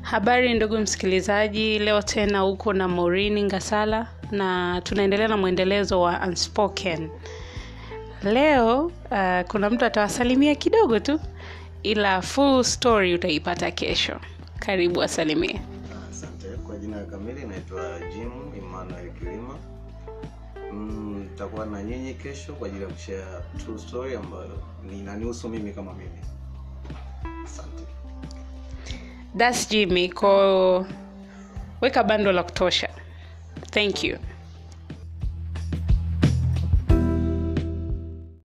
Habari ndugu msikilizaji, leo tena uko na Maureen Ngasala na tunaendelea na mwendelezo wa Unspoken. Leo uh, kuna mtu atawasalimia kidogo tu, ila full story utaipata kesho. Karibu wasalimie. Asante. Kwa jina kamili naitwa Jim Emmanuel Kilima. Mm, nitakuwa na nyinyi kesho kwa ajili ya kushare true story ambayo inanihusu mimi kama mimi. Asante. That's Jimmy, ko weka bando la kutosha. Thank you.